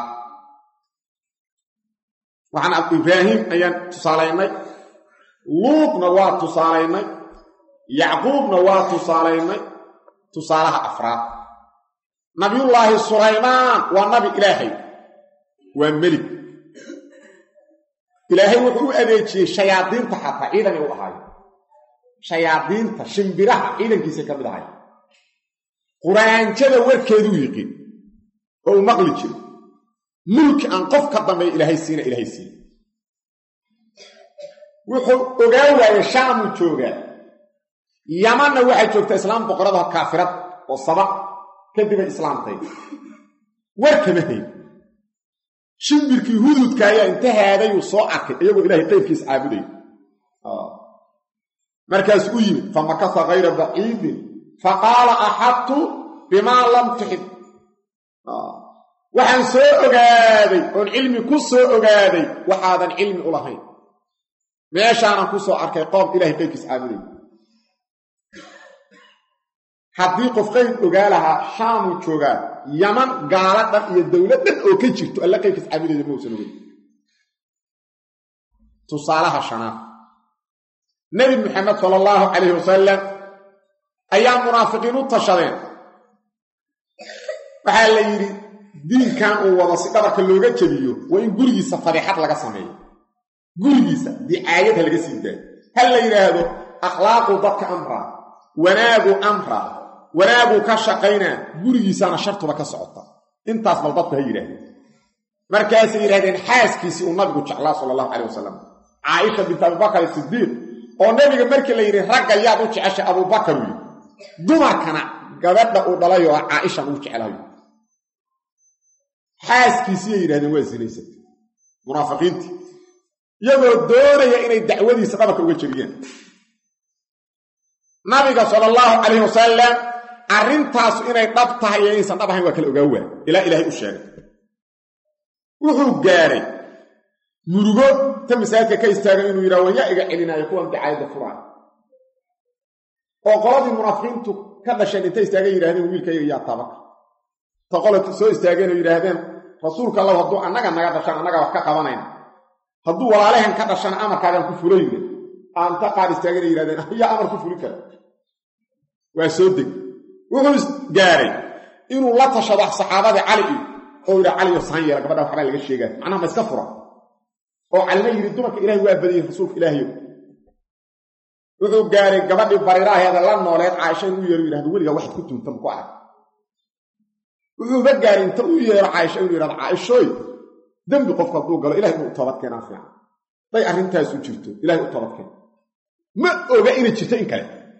waxaan ibraahim ayaan tusaalaynay luudna waa tusaalaynay yacquubna waa tusaalaynay tusaalaha afraad nabiyullaahi sulaymaan waa nabi ilaahay waa melig ilaahay wuxuu u adeejiyey shayaadiinta xataa ciidanay u ahaayo shayaadiinta shimbiraha ciidankiisay ka mid ahay quraanjada warkeeduu yiqiin oo uu maqli jiro mulki aan qof ka dambeeya ilaahay siina ilaahay siina wuxuu ogaa waayey shaamuu joogaa yamanna waxay joogtaa islaam boqorada kaafirad oo saba kadibay islaamtay war kama hayn shimbirkii hududka ayaa inta haadayuu soo arkay iyagoo ilaahay qayrkiis caabudaya markaas u yimid famakasa hayra baciidin faqaala axadtu bimaa lam tuxib waxaan soo ogaaday oon cilmi ku soo ogaaday waxaadan cilmi u lahayn meeshaanan ku soo arkay qoom ilahay qayrkiis caabudaya haddii qof qayb ogaa lahaa shaamuu joogaa yaman gaala dhan iyo dowlad dhan oo ka jirto alla qayrkiis caabudeeda ma uusan ogeyn tusaalaha shanaad nebi maxamed sala allahu calayhi wasalam ayaa munaafiqiin u tashadeen waxaa la yidhi diinkan uu wado si dhabarka looga jebiyo waa in gurigiisa fadiixad laga sameeyo gurigiisa dicaayad ha laga sii daayo hal la yidhaahdo akhlaaquu dadka amraa wanaagu amra wanaaguu ka shaqaynaa gurigiisana shartuba ka socota intaas bal dadku ha yidhaahdeen markaasay yidhahdeen xaaskiisii uu nabigu jeclaa sala allahu calayh wasalam caaisha bint abubakar sidiiq oo nebiga markii la yidhi ragga yaad u jeceshay abubakar uu yidhi dumarkana gabadha uu dhalayo oo caaishan uu jeclayo xaaskiisiyay yidhahdeen waa sinaysatay munaafiqiintii iyagoo doonaya inay dacwadiisa dhabarka uga jebiyaan nabiga sala allahu calayhi wasalam arrintaasu inay dhab tahay iyo inaysan dhab ahayn waa kala ogaa waa ilaa ilaahay u sheegay wuxuu gaadhay murugo ta masaajidka ka istaagay inuu yidhaha waan yaa iga celinaayo kuwan dacaayadda furaayo oo qoladii munaafiqiintu ka dhasheen intay istaageen yidhahdeen wiilkayga yaa tabaka ta qola soo istaageen oo yidhaahdeen rasuulka allahu hadduu annaga naga dhashaan annaga wax ka qabanayna hadduu walaalahan ka dhashana amarkaagaan ku fulayne aanta qaar istaageen ay yihahdeen yaa amar ku fuli kara waa soo deg wuxuu gaaray inuu la tashado saxaabadii cali iyo oo yidha caliyo saan yeela gabadha waxbaa laga sheegaa macnaha ma iska fura oo calina yidhi dumarka ilahay waa badiyey rasuulka ilaahayo wuxuu gaaray gabadhii bariiraaheeda la nooleed caaisha inuu yeero yidhahdo weligaa waxaad ku tuunta maku arag wuxuuba gaaray inta u yeero caaisha inuu yidhahdo caaishooy dembi qofku hadduu galo ilahay inuu toobad keenaa fiican day arrintaasu jirto ilahay u toobad keena ma oga inay jirto in kale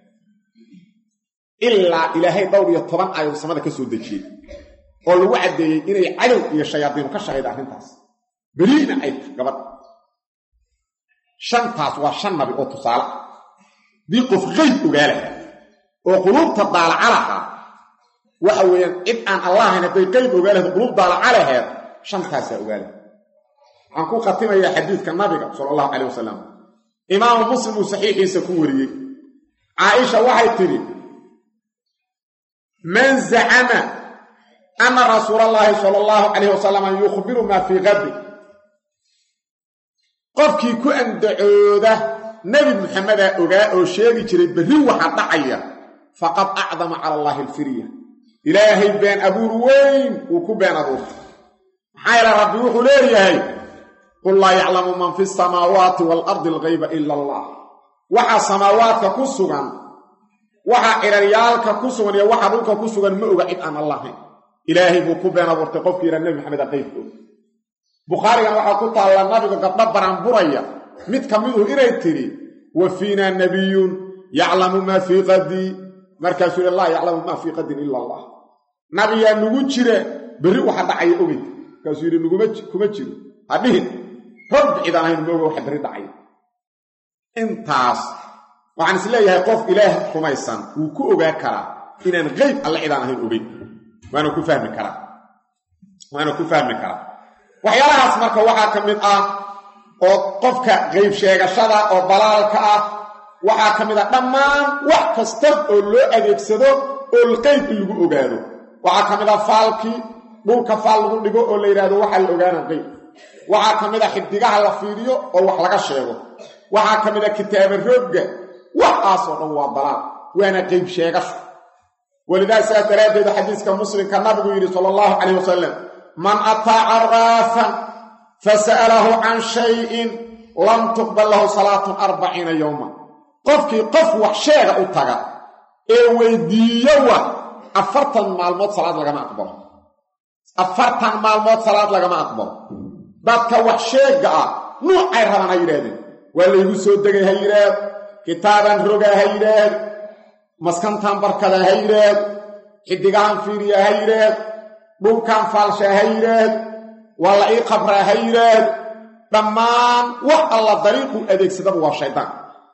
ilaa ilaahay dhowr iyo toban aayad samada ka soo dejiyey oo lagu caddeeyey inay cadow iyo shayaadiinu ka shaqayda arrintaas beriina ay tahay gabadha shantaas waa shan nabi oo tusaale ah dii qof qeyb ogaa lahaa oo quluubta daalaca lahaa waxa weeyaan cid aan allahayn hadday qeyb ogaa lahayd quluub daalaca laheed shantaasaa ogaa laha waxaan ku khatimayaa xadiidka nabiga sala allahu calayh wasalam imaamu muslim uu saxiixiisa ku wariyey caaisha waxay tidhi man zacama ana rasuula allaahi sala allahu calayh wasalam yukhbiru maa fii qadi qofkii ku andacooda nebi muxamedaa ogaa oo sheegi jiray berri waxa dhacaya faqad acdama cala allaahi alfirya ilaahay been abuur weyn uu ku been abuurtay maxaa yeele rabbi wuxuu leeyahay qul laa yaclamu man fi samaawaati waalardi algayba ila allah waxa samaawaadka ku sugan waxa ciraryaalka ku sugan iyo waxa dhulka ku sugan ma oga cid aan allahayn ilaahay buu ku been abuurtay qofkii yidhaa nebi maxamed a qaybka og bukhaarigan waxaa ku taalla nabigu gabdho baranburaya mid ka miduhu inay tidhi wa fiinaa nabiyun yaclamu maa fii qadii markaasuu yidhi laa yaclamu maa fii qadin ila allah nabiyaa nugu jira berri waxa dhacaya ogey markaasuu yidhi nuguma kuma jiro hadhihin rabbi cid aan ahayn mooga waxa berri dhacaya intaas waxaan is leeyahay qof ilaah rumaysan wuu ku ogaa karaa inaan qeyb alle cidaan ahayn ogeyn waana ku fahmi karaa waana ku fahmi karaa waxyaalahaas marka waxaa ka mid ah oo qofka qeyb sheegashada oo balaalka ah waxaa ka mid ah dhammaan wax kasta oo loo adeegsado oo qeyb in lagu ogaado waxaa ka mid ah faalkii dhulka faal lagu dhigo oo la yidhahdo waxaa la ogaana qeyb waxaa ka mid ah xibdigaha la fiiriyo oo wax laga sheego waxaa ka mid ah kitaaba roogga waxaasoo dhan waa dalaal waana qeyb sheegasho walidaa sidaas daraaddeed xadiiska muslimka nabigu yidhi sala allahu calayh wasalam man ataa caraafan fasa'alahu can shayin lam tuqbal lahu salaatun arbaciina yowma qofkii qof wax sheega u taga ee weydiiyo wa afartan maalmood salaad lagama aqbalo afartan maalmood salaad lagama aqbalo dadka wax sheegga ah nuucay rabaan ha yidhaahdeen waa laygu soo degay ha yidhaahd kitaaban rogaa ha yidhaahd maskantan barkada ha yidhaahd xidigahan fiiriya ha yidhaahd dhulkan faalshaa ha yidhaahd waa la ii qabraa ha yidhaahd dhammaan wax alla dariiquu adeegsadaba waa shaydaan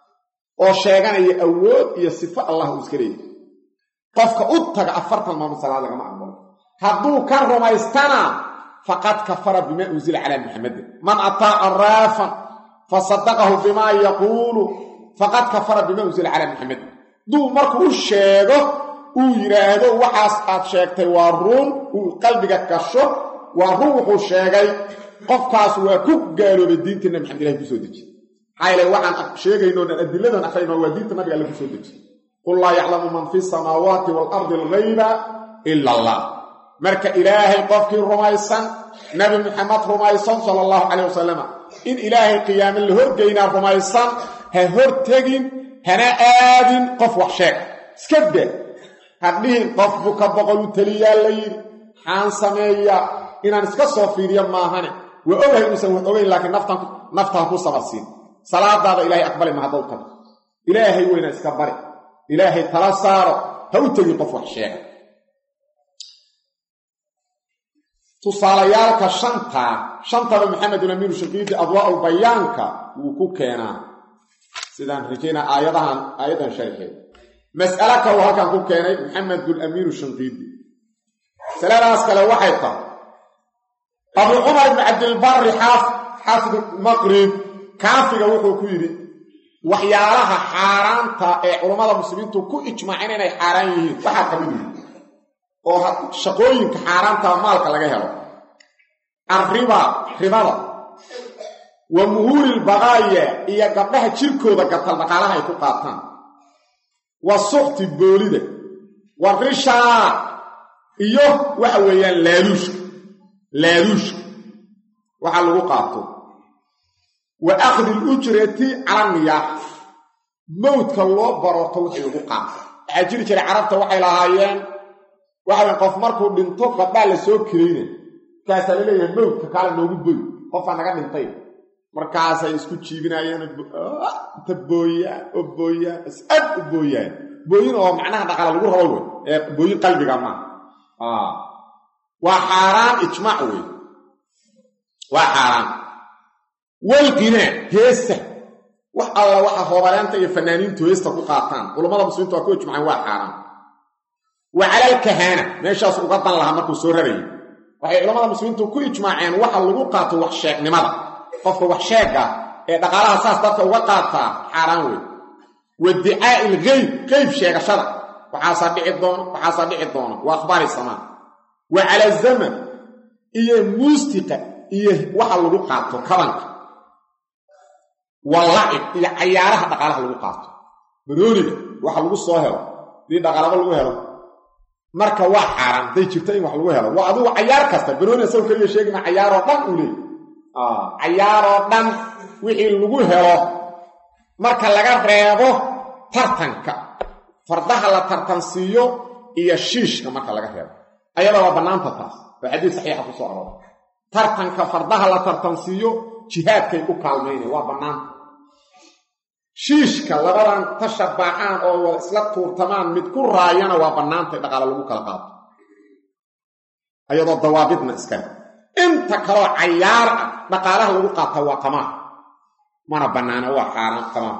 oo sheeganaya awood iyo sifo allah uu iska leeyahy qofka u taga afartan maalmood salaad lagama aqbalo hadduu ka rumaystana faqad kafara bimaa unsila calaa muxamedin man ataa caraafan fasadaqahu bimaa yaquulu faqad kafara bimaa unsila calaa muxamedin hadduu markuu u sheego uu yidhaahdo waxaas aad sheegtay waa ruun uu qalbiga gasho waa run wuxuu sheegay qofkaas waa ku gaaloobay diintii nabi maxamed ilahi kusoo dejiye maxaa yeele waxaan sheegayno dhan adiladan akhrayno waa diinta nabiga alle kusoo dejiye qul laa yaclamu man fi samaawaati waalardi algayba ila allah marka ilaahay qofkii rumaysan nabi muxamed rumaysan sala allahu calayh wasalama in ilaahay qiyaame la horgeynaa rumaysan ha hortegin hana aadin qof wax sheeg iska da hadhihin qof buka boqol u teliyaa la yidhi maxaan sameeyaa inaan iska soo fiiriyo maahane waa ogahay inuusan wax ogeyn laakiin naftaan ku sabarsiin salaadaada ilaahay aqbali ma haddaw tago ilaahay weyna iska bari ilaahay tala saaro ha u tegin qof wax sheega tusaalayaalka shantaa shantaba maxamedun amiinu shaqiidi adwaa'ul bayaanka wuu ku keenaa sidaan rajaynaa aayadahan aayaddan sharxeed mas'alo ka uu halkan ku keenay maxamedulamiinu shanqiidi masaladaas kale waxay tahay abu cumar ibn cabdilbari xaafid maqrib kaafiga wuxuu ku yidhi waxyaalaha xaaraanta ee culammada muslimiintu ku ijmaaceen inay xaaraan yihiin waxaa ka mid yihi oo shaqooyinka xaaraanta maalka laga helo arriba ribada wa muhuuri lbaqaaya iyo gabdhaha jirkooda gatal dhaqaalaha ay ku qaataan wa sukti boolida wa rishaa iyo waxa weeyaan laaluushka laaluushka waxaa lagu qaato wa akhdi alujrati cala niyaaxa mowdka loo barooto wixii lagu qaato waxaa jiri jiray carabta waxay lahaayeen waxawy qof markuu dhinto gabdhaa la soo kirayna markaasaa la leeyahay mowdka kaala noogu boy qofaa naga dhintay markaasay isku jiibinaayeen inta booyaan oo booyaan is-ad u booyaan booyin oo macnaha dhaqala lagu rabo wey ee booyin qalbiga maaha waa xaaraan ijmaac wey waa xaaraan walqinaa heesta wax alla waxa hoobaleenta iyo fanaaniintu heesta ku qaataan culammada muslimiinta waa ku ijmaceen waa xaaraan wa cala alkahaana meeshaas uga dan lahaa markuu soo rarayay waxay culammada muslimiintu ku ijmaaceen waxa lagu qaato wax sheegnimada qofka wax sheega ee dhaqaalaha saas dadka uga qaataa xaaraan wey wa dicaa'i ilgeyb qeyb sheegashada waxaasaa dhici doono waxaasaa dhici doono waa akhbaari samaa wa cala zaman iyo muustiqa iyo waxa lagu qaato kabanka wa lacib iyo cayaaraha dhaqaalaha lagu qaato barooniga waxa lagu soo helo dii dhaqaalaba lagu helo marka waa xaaraan hadday jirto in wax lagu helo waa adugu cayaar kasta barooni isago keliya sheegima cayaaroo dhan uu leey cayaaroo dhan wixii lagu helo marka laga reebo tartanka fardaha la tartansiiyo iyo shiishka marka laga reebo ayada waa bannaanta taas oo xadiis saxiixa ku soo arooray tartanka fardaha la tartansiiyo jihaadkay u kaalmaynay waa bannaanta shiishka labadan tashabaaxaan oo wada isla tuurtamaan mid ku raayana waa bannaantay dhaqaalo lagu kala qaato ayadoo dawaabidna iskale inta kaloo cayaar ah dhaqaalaha lagu qaata waa tamaam mana bannaana waa xaaraan tamaam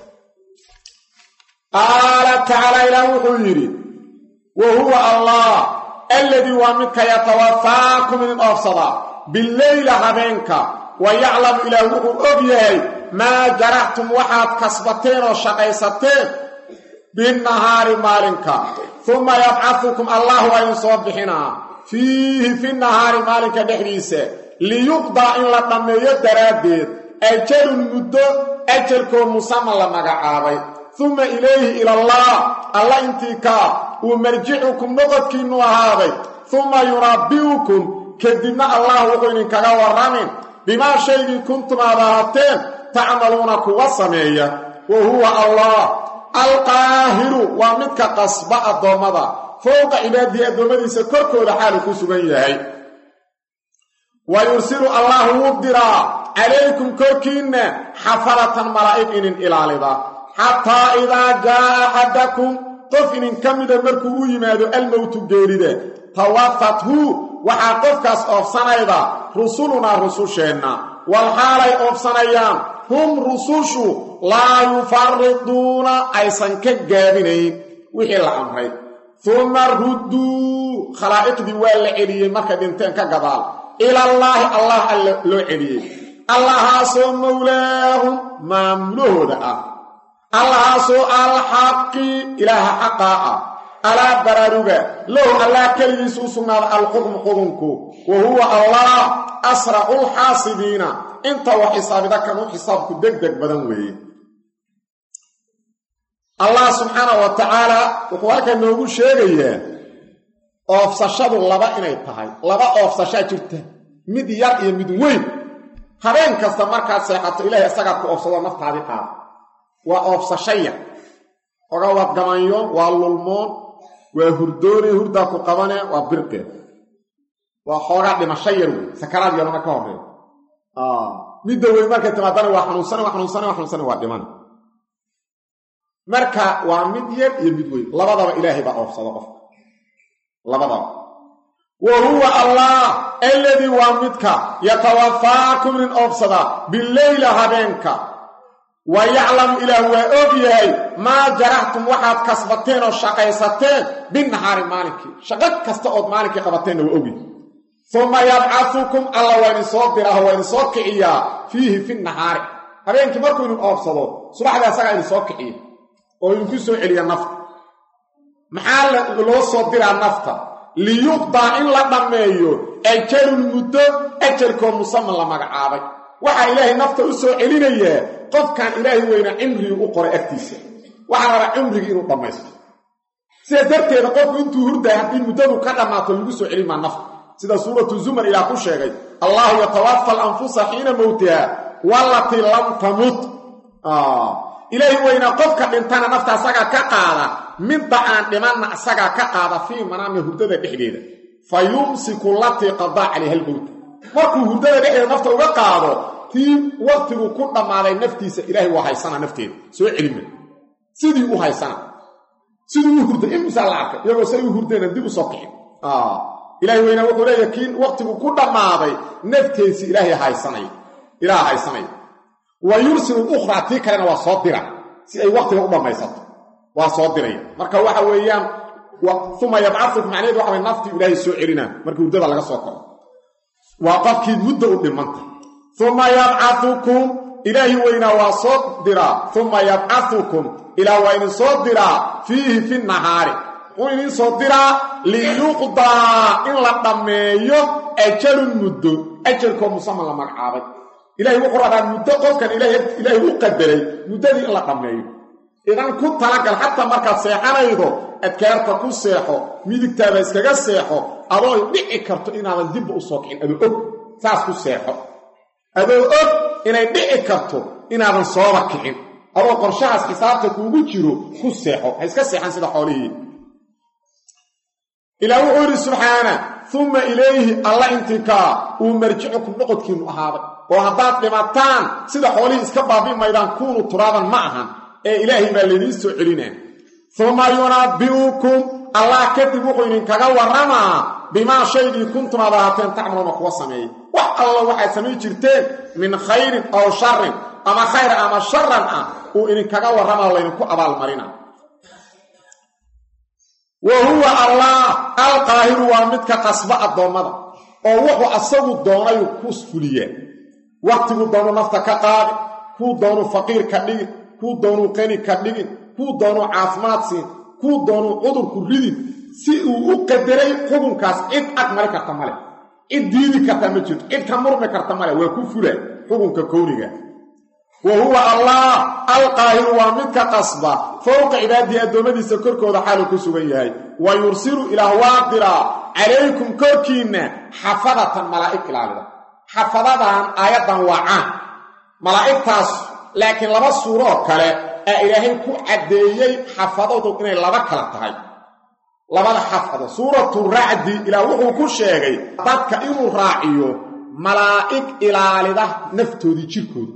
qaala tacaala ilaah wuxuu yidhi wa huwa allah alladii waa midka yatawafaakum idin oofsadaa bileyla habeenka wa yaclamu ilaah wuxuu og yahay maa jaraxtum waxaad kasbateen oo shaqaysateen binnahaari maalinka uma yabcadukum allah waa idin soo bixinaa fiihi fi nahaari maalinka dhexdiisa liyuqdaa in la dhammeeyo daraaddeed ajalun muddo ajalkoo musama la magacaabay uma ilayhi ilallah alla intii kaa uu marjicukum noqodkiinnu ahaaday uma yunabbi'ukum kadibna allah wuxuu idinkaga warramin bimaa shaygii kuntum aad ahaateen tacmaluuna kuwa sameeya wa huwa allah alqaahiru waa midka qasba addoommada fowqa cibaadihi addoommadiisa korkooda xaalu ku sugan yahay wa yursilu allah wuu diraa calaykum korkiinna xafalatan malaa'ig inin ilaalida xataa idaa jaa'a axadakum qof inin ka mida markuu u yimaado almowtu geerida tawafathu waxaa qofkaas oofsanayda rusulunaa rususheenna walxaalay oofsanayaan hum rusushu laa yufariduuna aysan ka gaabinayn wixii la amray uma rudduu khalaa'iqdii waa la celiyey markay dhinteen ka gadaal ilallaahi allah alla loo celiyey allahaasoo mowlaahum maamulahooda ah allahaasoo alxaqi ilaaha xaqaa ah alaa baraaruga lahu allah keligiisu u sugnaada alxukmu xudunku wa huwa allah asracu lxaasibiina inta wax xisaabida kanuu xisaabku deg deg badan weeye allah subxaana wa tacaala wuxuu halkan noogu sheegayaa oofsashadu laba inay tahay laba oofsashaa jirta mid yar iyo mid weyn habeen kasta markaad seexato ilaahay isagaad ku oofsado naftaadii qaada waa oofsasho yar oga waad gamanyo waa lulmoon waa hurdoonay hurdaa ku qabane waa birqeed waa xoogaa dhimasho yar wey sakaraad yarona ka horreeya midda weyn markay timaadana waa xanuunsane waa xanuunsane waa xanuunsane waa dhiman marka waa mid yar iyo mid weyn labadaba ilaahay baa oofsada qofka labadaba wa huwa allah alladii waa midka yatawafaakum nin oofsada bileyla habeenka wa yaclamu ilaah waa og yahay maa jaraxtum waxaad kasbateen oo shaqaysateen binahaari maalinkii shaqo kasta ood maalinkii qabateenna waa ogyahay uma yabcadukum alla waa idin soo diraaho waa idin soo kiciyaa fiihi fi nahaari habeenkii markuu idin oobsado subaxdii asagaa idin soo kiciya oo idinku soo celiya nafta maxaa loo soo diraa nafta liyuqdaa in la dhammeeyo ajalun muddo ajalkoo musaman la magacaabay waxaa ilaahay nafta u soo celinayaa qofkan ilaahay weyna cimrigii u qoray agtiisa waxaa rabaa cimrigii inuu dhammaysto sidaa darteeda qofku intuu hurday haddii muddadu ka dhammaato lagu soo celin maa nafta sida suuratu zumar ilaah ku sheegay allahu yatawafa alanfusa xiina mowtiha wallatii lam tamut ilaahay weynaa qofka dhintana nafta asagaa ka qaada midda aan dhimanna asagaa ka qaada fii manaami hurdada dhexdeeda fa yumsiku latii qadaa calayha almowta markuu hurdada dhexdeeda nafta uga qaado tii waktigu ku dhammaaday naftiisa ilaahay waa haysana nafteeda soo celima sidii u haysana sidii u hurday imisaa la arkay iyagoo say u hurdayna dib u soo kicin ilaahay weynaa wuxuu leeyahay kii waktigu ku dhammaaday nafteesi ilaahay haysanaya ilaah haysanaya wa yursilu ukhraa tii kalena waa soo dira si ay waktiga u dhammaysato waa soo diraya marka waxa weeyaan uma yabcadukum macnaheed waxa way naftii ilaahay soo celinaa markii hurdada laga soo koro waa qofkii mudda u dhimanta uma yabcadukum ilaahi weynaa waa soo diraa uma yabcadukum ilaah waa idin soo diraa fiihi fi nahaari wuu idin soo diraa liyuqdaa in la dhammeeyo ajalun muddo ajalkoo musaman la magacaabay ilahay wuxuu rabaa muddo qofkan ilaahay u qadaray muddadii in la dhammeeyo idan ku talagal xataa markaad seexanaydo adkaarta ku seexo midigtaada iskaga seexo adoo dhici karto inaadan dibba u soo kicin adoo og saas ku seexo adoo og inay dhici karto inaadan sooba kicin adoo qorshahaas xisaabta kuugu jiro ku seexo ha iska seexan sida xoolihii ilaah wuxuu yidhi subxaana uma ilayhi alla intikaa uu marjicukum noqodkiinnu ahaaday oo haddaad dhimataan sida xoolihii iska baabi maydaan kuunu turaaban ma ahan ee ilaahay baa laydiin soo celinaa uma yunabbi'ukum allah kadib wuxuu idinkaga warramaa bimaa shaygii kuntum aad ahaateen tacmaluuna kuwa sameeyey wax alla waxaad samayn jirteen min khayrin aw sharin ama khayr ama sharan ah uu idinkaga warramaa laydinku abaalmarina wa huwa allah alqaahiru waa midka qasba addoommada oo wuxuu asagu doonayu ku fuliyaa wakhtiguu doonu nafta ka qaadi kuu doonuu faqiir ka dhigin kuu doonuu qani ka dhigin kuu doonuu caafimaad siin kuu doonuu cudurku ridin si uu u qadaray xukunkaas cid ag mari karta male cid diidi karta ma jirto cid ka murmi karta male waa ku fula xukunka kowniga wa huwa allah alqaahiru waa midka qasba fowqa cibaadii addoommadiisa korkooda xaaluu ku sugan yahay wa yursilu ilaah waa diraa calaykum korkiinna xafadatan malaa'ig ilaalida xafadadan aayaddan waa caan malaa'igtaas laakiin laba suuroo kale aa ilaahay ku caddeeyey xafadadu inay laba kala tahay labada xafado suuratu racdi ilaah wuxuu ku sheegay dadka inuu raaciyo malaa'ig ilaalida naftoodii jirkooda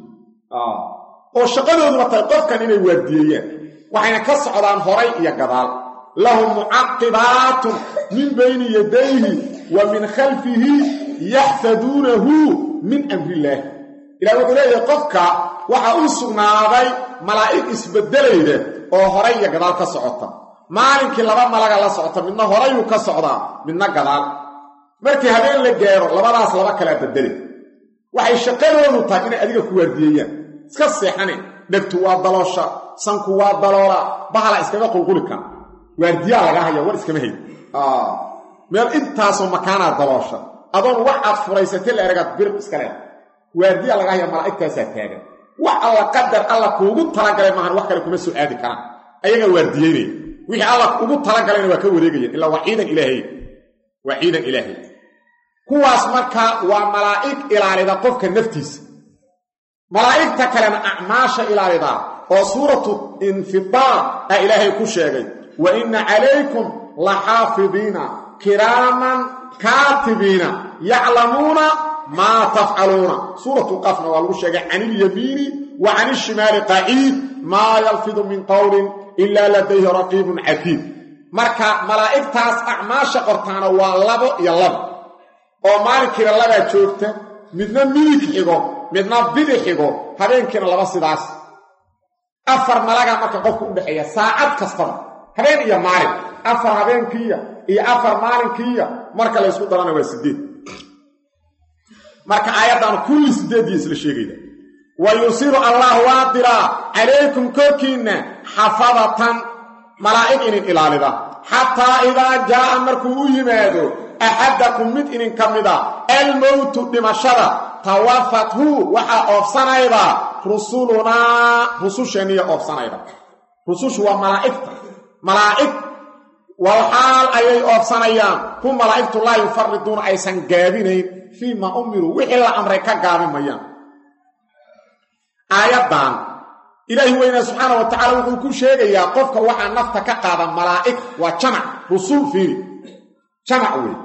oo shaqadooduna tahay qofkan inay waardiyeeyaan waxayna ka socdaan horay iyo gadaal lahum mucaqibaatun min bayni yadayhi wa min khalfihi yaxfaduunahu min amrillaah ilah wuxuu leeyahay qofka waxaa u sugnaaday malaa'ig isbeddelayda oo horay iyo gadaal ka socota maalinkii laba malaga la socota midna horayuu ka socdaa midna gadaal markii habeen la gaaro labadaas laba kalaa beddelay waxay shaqadoodu tahay inay adiga ku waardiyeeyaan iska seexane dhegtu waa daloosha sanku waa daloola bahala iskaga qulquli kara waardiyaa laga haya war iskama hay meel intaasoo makaanaa daloosha adoon wax aad furaysatay la eragaad bir iska leeda waardiyaa laga haya malaa'igtaasaa taagan wax alla qadar alla kuugu talagalay maahan wax kale kuma soo aadi karaan ayagaa waardiyeynaya wixii alla ugu talagalayna waa ka wareegayeen ilaa waa ciidan ilaahay waa ciidan ilaahay kuwaas marka waa malaa'ig ilaalida qofka naftiisa malaa'igta kalena acmaasha ilaalida oo suuratu infidaar ah ilaahay ku sheegay wa inna calaykum la xaafidiina kiraaman kaatibiina yaclamuuna maa tafcaluuna suuratu qafna waa lagu sheegay can ilyamiini wa can ishimaali qaciid maa yalfidu min qowlin ilaa ladayhi raqiibun catiid marka malaa'igtaas acmaasha qortaana waa labo iyo labo oo maalinkiina labaa joogta midna midig xigo midna bidix xigo habeenkiina laba sidaas afar malagaa marka qofku u dhexeeya saacad kastaba habeen iyo maalin afar habeenkiiya iyo afar maalinkiiya marka la ysku darana waa sideed marka aayaddan kulli sideedii isla sheegayda wa yusiru allah waa diraa calaykum korkiinna xafadatan malaa'ig inin ilaalida xataa idaa jaa'a markuu u yimaado axadakum mid inin ka mid a almowtu dhimashada tawafathu waxaa oofsanayda rusulunaa rususheeniya oofsanayda rusushu waa malaa'igta malaa'ig walxaal ayay oofsanayaan hu malaa'igtu laa yufariduuna aysan gaabinayn fii maa umiruu wixii la amray ka gaabi mayaan aayaddan ilaahi weynaa subxaana wa tacala wuxuu ku sheegayaa qofka waxaa nafta ka qaada malaa'ig waa jamac rusul fiiri jamac wey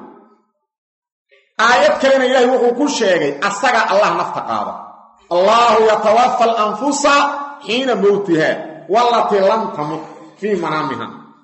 aayad kalena ilaahi wuxuu ku sheegay asaga allah nafta qaada allaahu yatawafa alanfusa xiina mowtiha walatii lam tamut fii manaamiha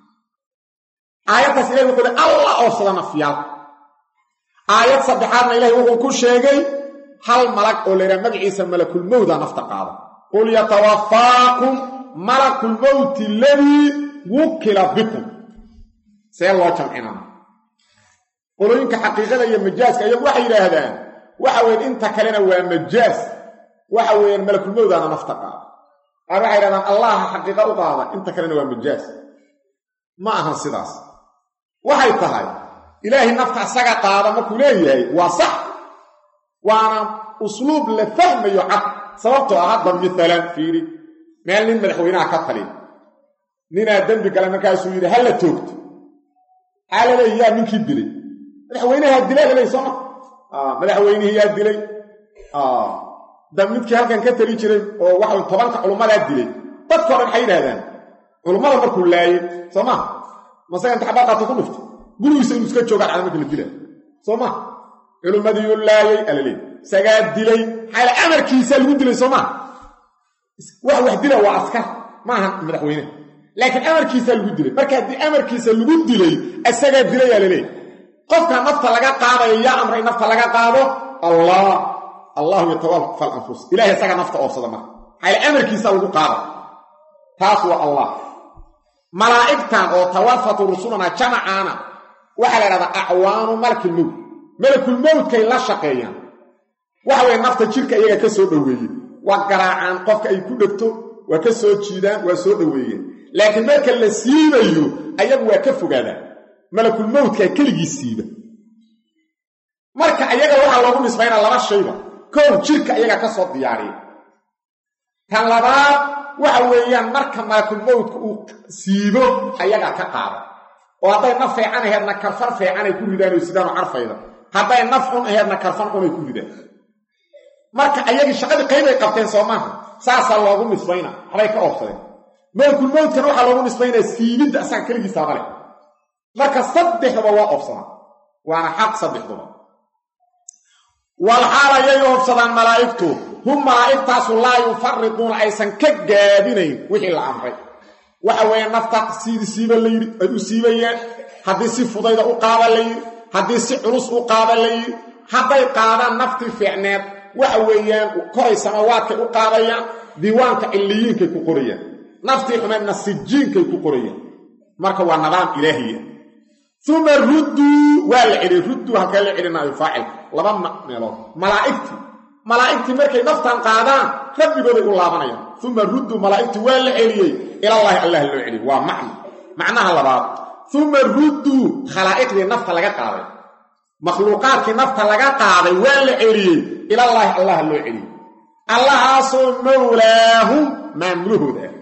aayaddaas ilahi wuxuu hi allah oofsada nafyaal aayad saddexaadna ilahi wuxuu ku sheegay hal malag oo laydhaha magaciisa malakulmowda nafta qaada qul yatawafaakum malakulmowti aladii wukila bikum see loo jamcinaa qolooyinka xaqiiqada iyo majaaska iyagu waxay yidhaahdaan waxa weyan inta kalena waa majaas waxa weeyaan malakulmowdaana nafta qaada qaar waxay yidhahdaan allaha xaqiiqa u qaada inta kalena waa majaas ma ahan sidaas waxay tahay ilaahay nafta asaga qaada markuu leeyahay waa sax waana usluub la fahmayo cad sababtoo ah hadda mialan fiiri meel nin madaxweynaha ka taliya ninaa dembi gala markaasuu yidhi ha la toogto maxaa la leeya yaa ninkii dilay madaxweynahaa dilay laleey sooma madaxweynihii yaa dilay da midkii halkan ka tali jiray oo waxa tobanka culummadaa dilay dadkao dhan waxay yidhahdaan culummada markuu laayey soo maa masaga inta xabaaqaata ku dhuftay gurigiisa inuu iska joogaan cada marka la dilaa soo maa culummadiyuu laayey alaleey isagaa dilay maxaa amarkiisa lagu dilay soo maa wax wax dila waa askar maaha madaxweyne laakiin amarkiisaa lagu dilay marka haddii amarkiisa lagu dilay isagaa dilayaa laleey qofka nafta laga qaadayo yaa amray nafta laga qaado allah allahu yatawafa alanfus ilahay isagaa nafta oofsada marka maxaa amarkiisa lagu qaada taas waa allah malaa'igtan oo tawafatu rusulana jamacaana waxaa la idhahdaa acwaanu malakilmowt malakulmowtkay la shaqeeyaan waxa weye nafta jirka iyaga ka soo dhoweeye waa garaacaan qofka ay ku dhegto waa ka soo jiidaan waa soo dhoweeyeen laakiin marka la siibayo ayagu waa ka fogaadaan malakulmowtkaa keligii siiba marka ayaga waxaa loogu nisbaynaa laba shayba kow jirka iyaga ka soo diyaariya tan labaad waxa weeyaan marka malakulmowtka uu siibo ayagaa ka qaada oo hadday naf fiican aheedna karfan fiicanay ku ridaan oo sidaanoo carfayda hadday naf xun aheedna karfan xunay ku ridaan marka ayagii shaqadii qaybay qabteen soo maaha saasaa loogu nisbayna waxbay ka oobsadeen malakulmowtkana waxaa loogu nisbaynaa siibidda asaga keligiisaaba leh marka saddexduba waa oobsadaan waana xaq saddexduba walxaal ayay oobsadaan malaa'igtu hum malaa'igtaasu laa yufariduuna aysan ka gaabinayn wixii la amray waxa weeye nafta siidi siiba layidhi ay u siibayaan haddii si fudayda u qaada layidhi haddii si culus u qaada layidhi hadday qaadaan naftii fiicneed waxa weeyaan koray samawaadkay u qaadayaan diiwaanka cilliyiinkay ku qorayaan naftii xumeedna sijiinkay ku qorayaan marka waa nidaam ilaahiya uma rudduu waa la celiy rudduu halkee la celinaayo faacil laba meelood malaa'igtii malaa'igtii markay naftan qaadaan rabbigooday u laabanayaan uma rudduu malaa'igtii waa la celiyey ilallaahi allah loo celiyey waa macno macnaha labaad uma rudduu khalaa'iqdii nafta laga qaaday makhluuqaadkii nafta laga qaaday waa la celiyey ilallaahi allah loo celiyey allahaasoo mowlaahum maamulahooda ah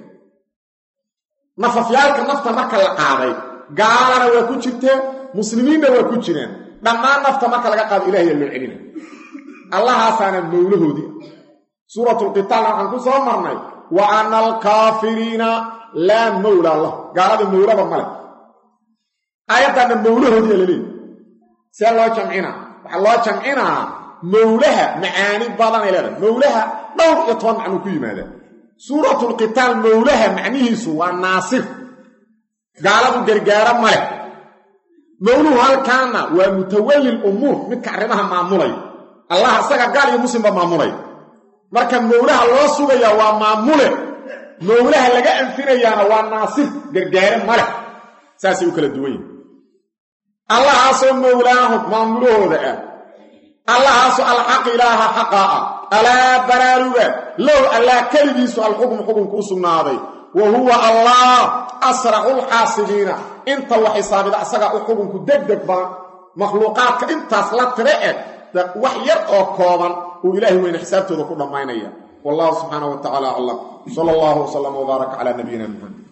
nafafyaalka nafta marka la qaaday gaalana waa ku jirteen muslimiinna waa ku jireen dhammaan nafta marka laga qaado ilahiyaa loo celina allahaasaana mowlahoodii suuratulqitaalna waxaan ku soo marnay wa ana alkaafiriina laa mowlaa lahu gaalada mowlaba male aayaddaanna mowlahoodiiya la leeyi see loo jamcinaa waxaa loo jamcinaa mowlaha macaani badanay leedahay mowlaha dhowr iyo toban macnuu ku yimaadaa suuratulqitaal mowlaha macnihiisu waa naasir gaaladu gargaaro ma leh mowluhu halkaana waa mutawalli lumuur midka arrimaha maamulaya allah isaga gaal iyo muslimba maamulaya marka mowlaha loo sugayaa waa maamule mowlaha laga anfinayaana waa naasir gargaare maleh saasay u kala duwan yihin allahaasoo mowlaahum maamulahooda ah allahaasoo alxaq ilaaha xaqaa ah alaa baraaruga low allah keligiisu alxukmu xukunku u sugnaaday wa huwa allah asracu lxaasibiina inta wax xisaabida asagaa u xukunku degdeg badan makhluuqaadka intaas la tire eg wax yar oo kooban uu ilaahay weyne xisaabtooda ku dhammaynaya wallahu subxaana wa tacala aclam sala allahu wslam wbaaraka calaa nabiyina muxamed